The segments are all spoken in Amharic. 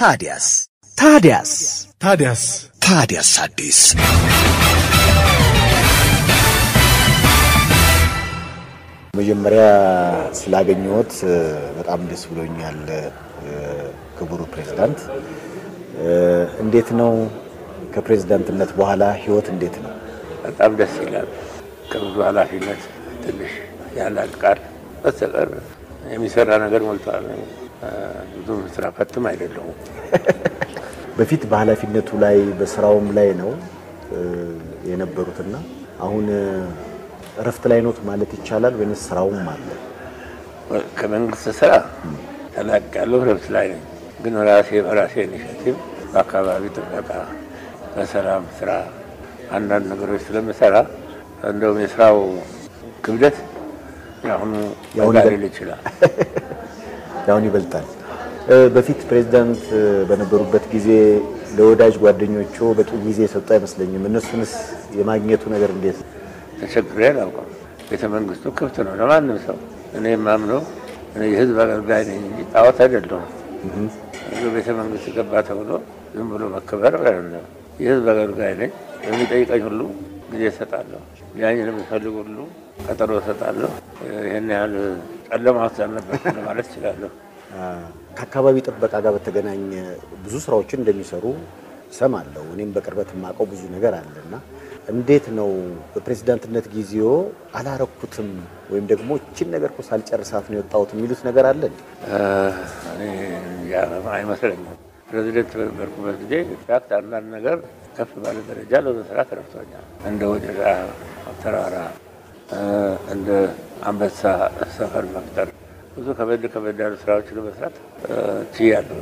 ታዲያስ ታዲያስ ታዲያስ ታዲያስ አዲስ መጀመሪያ ስላገኘሁት በጣም ደስ ብሎኛል። ክቡር ፕሬዝዳንት፣ እንዴት ነው ከፕሬዝዳንትነት በኋላ ህይወት እንዴት ነው? በጣም ደስ ይላል። ከብዙ ኃላፊነት ትንሽ ያላቅቃል። በስተቀር የሚሰራ ነገር ሞልቷል። ብዙ ስራ ፈትም አይደለሁም። በፊት በኃላፊነቱ ላይ በስራውም ላይ ነው የነበሩትና አሁን እረፍት ላይ ኖት ማለት ይቻላል ወይንስ ስራውም አለ? ከመንግስት ስራ ተላቅ ያለው ረብት ላይ ነኝ። ግን ራሴ በራሴ ኢኒሼቲቭ በአካባቢ ጥበቃ፣ በሰላም ስራ አንዳንድ ነገሮች ስለምሰራ እንደውም የስራው ክብደት የአሁኑ የአሁኑ በዛ ይበል- ሊል ይችላል። ያሁን ይበልጣል። በፊት ፕሬዝዳንት በነበሩበት ጊዜ ለወዳጅ ጓደኞቹ በቂ ጊዜ የሰጡ አይመስለኝም። እነሱንስ የማግኘቱ ነገር እንዴት ነው? ተቸግሬ አላውቅም። ቤተ መንግስቱ ክፍት ነው ለማንም ሰው። እኔ የማምነው እኔ የህዝብ አገልጋይ ነኝ እንጂ ጣዖት አይደለሁም። ብዙ ቤተ መንግስት ገባ ተብሎ ዝም ብሎ መከበር አይደለም። የህዝብ አገልጋይ ነኝ። የሚጠይቀኝ ሁሉ ጊዜ እሰጣለሁ። ሊያኝ ለሚፈልግ ሁሉ ቀጠሮ እሰጣለሁ። ይህን ያህል ጨለማ ውስጥ አልነበርኩም ለማለት እችላለሁ። ከአካባቢ ጥበቃ ጋር በተገናኘ ብዙ ስራዎችን እንደሚሰሩ ሰማለሁ። እኔም በቅርበት የማውቀው ብዙ ነገር አለና እንዴት ነው በፕሬዝዳንትነት ጊዜው አላረኩትም ወይም ደግሞ እችን ነገር እኮ ሳልጨርሳት ነው የወጣሁት የሚሉት ነገር አለ እንዴ? እኔ ያ አይመስለኝም። ፕሬዚደንት በነበርኩበት ጊዜ ኢንፋክት አንዳንድ ነገር ከፍ ባለ ደረጃ ለመስራት ረድቶኛል። እንደ ወጀራ ተራራ፣ እንደ አንበሳ ሰፈር መፍጠር ብዙ ከበድ ከበድ ያሉ ስራዎችን ለመስራት ችያለሁ።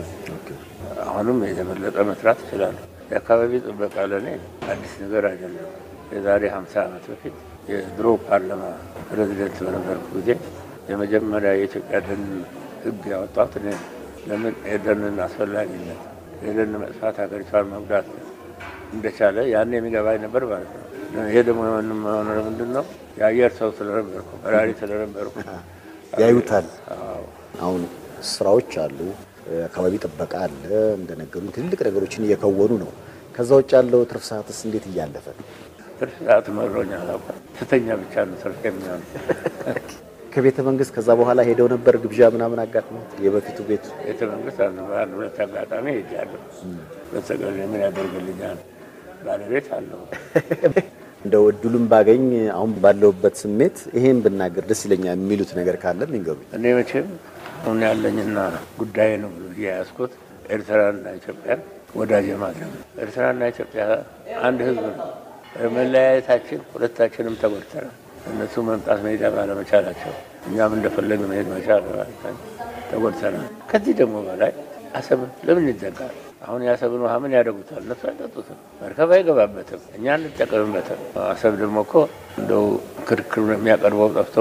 አሁንም የተበለጠ መስራት እችላለሁ። የአካባቢ ጥበቃ ለእኔ አዲስ ነገር አይደለም። የዛሬ 50 ዓመት በፊት የድሮ ፓርላማ ፕሬዚደንት በነበርኩ ጊዜ የመጀመሪያ የኢትዮጵያ ደን ሕግ ያወጣሁት እኔ ነኝ። ለምን የደንን አስፈላጊነት የደን መጥፋት ሀገሪቷን መጉዳት እንደቻለ ያን የሚገባኝ ነበር ማለት ነው። ይሄ ደግሞ የሆነ ምንድን ነው የአየር ሰው ስለነበርኩ በራሪ ስለነበርኩ ያዩታል። አዎ። አሁን ስራዎች አሉ፣ አካባቢ ጥበቃ አለ፣ እንደነገሩ ትልቅ ነገሮችን እየከወኑ ነው። ከዛ ውጭ ያለው ትርፍ ሰዓትስ እንዴት እያለፈ ነው? ትርፍ ሰዓት መሮኛ አላውቅም። ስተኛ ብቻ ነው ትርፍ የሚሆን ከቤተ መንግስት ከዛ በኋላ ሄደው ነበር ግብዣ ምናምን አጋጥመው የበፊቱ ቤቱ ቤተ መንግስት አንድ በአንድ ሁለት አጋጣሚ ሄጃለሁ። በስተቀር ምን ያደርግልኛል? ባለቤት አለው። እንደው እድሉን ባገኝ አሁን ባለሁበት ስሜት ይሄን ብናገር ደስ ይለኛል የሚሉት ነገር ካለ ይንገሩኝ። እኔ መቼም አሁን ያለኝና ጉዳይ ነው ብሎ የያዝኩት ኤርትራና ኢትዮጵያን ወዳጅ ማድረግ ነው። ኤርትራና ኢትዮጵያ አንድ ህዝብ ነው። መለያየታችን ሁለታችንም ተጎድተናል። እነሱ መምጣት መሄድ ባለመቻላቸው እኛም እንደፈለግ መሄድ መቻል ተጎድተናል። ከዚህ ደግሞ በላይ አሰብ ለምን ይዘጋል? አሁን የአሰብን ውሃ ምን ያደርጉታል? እነሱ አይጠጡትም፣ መርከብ አይገባበትም፣ እኛ እንጠቀምበትም። አሰብ ደግሞ እኮ እንደው ክርክር የሚያቀርበው ጠፍቶ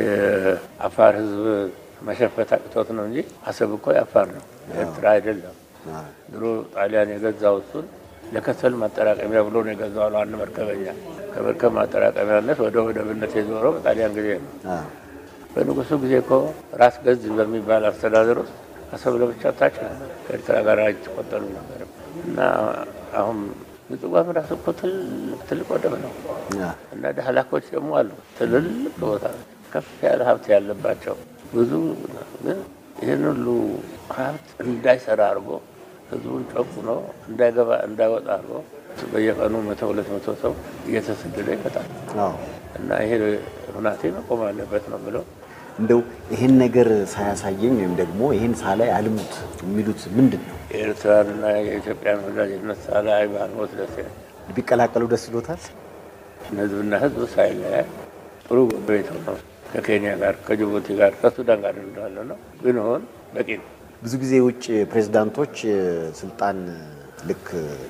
የአፋር ህዝብ መሸፈት አቅቶት ነው እንጂ አሰብ እኮ የአፋር ነው፣ ኤርትራ አይደለም። ድሮ ጣሊያን የገዛው እሱን ለከሰል ማጠራቀሚያ ብሎ ነው የገዛው አሉ አንድ መርከበኛ። ከመርከብ ማጠራቀሚያነት ወደ ወደብነት የዞረው በጣሊያን ጊዜ ነው። በንጉሱ ጊዜ እኮ ራስ ገዝ በሚባል አስተዳደር ውስጥ አሰብ ለብቻ ታች ነበር፣ ከኤርትራ ጋር አይቆጠሩ ነበር። እና አሁን ምጽዋም ራሱ እኮ ትልቅ ትልቅ ወደብ ነው እና ዳህላኮች ደግሞ አሉ ትልልቅ ቦታ ከፍ ያለ ሀብት ያለባቸው ብዙ ግን ይህን ሁሉ ሀብት እንዳይሰራ አድርጎ ህዝቡን ጨቁኖ እንዳይገባ እንዳይወጣ አድርጎ በየቀኑ መቶ ሁለት መቶ ሰው እየተሰደደ ይመጣል አዎ እና ይሄ ሁናቴ መቆም አለበት ነው ብለው እንደው ይሄን ነገር ሳያሳየኝ ወይም ደግሞ ይሄን ሳላይ አልሙት የሚሉት ምንድን ነው? የኤርትራንና የኢትዮጵያን ወዳጅነት ሳላይ ባልሞት ደስ ይላል። ቢቀላቀሉ ደስ ይሎታል። ህዝብና ህዝብ ሳይለያይ ጥሩ ጎረቤት ነው። ከኬንያ ጋር ከጅቡቲ ጋር ከሱዳን ጋር እንዳለ ነው ብንሆን በቂ ነው። ብዙ ጊዜ የውጭ ፕሬዝዳንቶች ስልጣን ልክ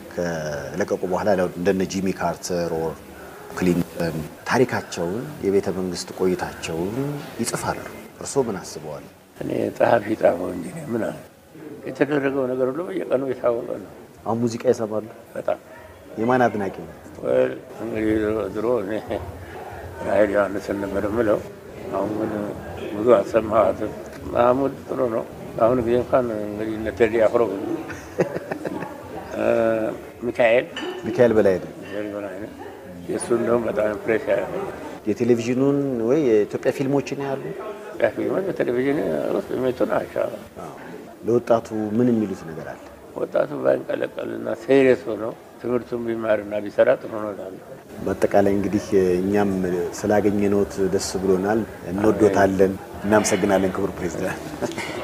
ከለቀቁ በኋላ እንደነ ጂሚ ካርተር ኦር ክሊንተን ታሪካቸውን የቤተ መንግስት ቆይታቸውን ይጽፋሉ። እርስዎ ምን አስበዋል? እኔ ጸሐፊ ጣመው እንጂ እኔ ምን አለ የተደረገው ነገር ሁሉ በየቀኑ የታወቀ ነው። አሁን ሙዚቃ ይሰማሉ? በጣም የማን አድናቂ ነው? ወል እንግዲህ ድሮ እኔ ራሄል ዮሐንስን ነበር የምለው። አሁን ግን ብዙ አልሰማኋትም። ማህሙድ ጥሩ ነው። በአሁኑ ጊዜ እንኳን እንግዲህ እነ ቴዲ አፍሮ ሚካኤል ሚካኤል በላይ ነው። ሚካኤል በላይነህ የእሱ እንደውም በጣም ፕሬስ ያደረገ የቴሌቪዥኑን ወይ የኢትዮጵያ ፊልሞችን ያሉ ፊልሞች በቴሌቪዥን ውስጥ የሚመጡ ናቸው። ለወጣቱ ምን የሚሉት ነገር አለ? ወጣቱ ባይንቀለቀልና ሴሪየስ ሆነው ትምህርቱን ቢማርና ቢሰራ ጥሩ ነው እላለሁ። በአጠቃላይ እንግዲህ እኛም ስላገኘነዎት ደስ ብሎናል። እንወዶታለን። እናመሰግናለን ክቡር ፕሬዚዳንት።